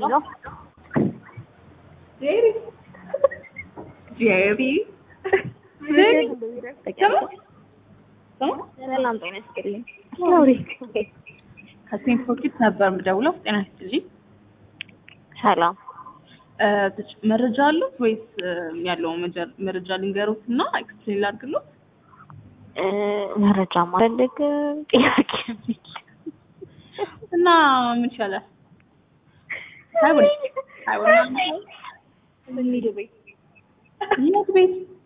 ሄሎ ጄሪ ጄሪ ጄሪ ሰላም ጤና ይስጥልኝ። ከሴንት ፎርቲት ነበር የምደውለው። ጤና ይስጥልኝ። ሰላም እ ተጨ- መረጃ አሉት ወይስ እ፣ ያለውን መጀ- መረጃ ልንገሩት እና ኤክስፕሌን ላድርግሎት? እ፣ መረጃ ማፈልግ ጥያቄ የሚል እና ምን ይሻላል? አይሆንም አይሆንም። እንሂድ ቤት የት ቤት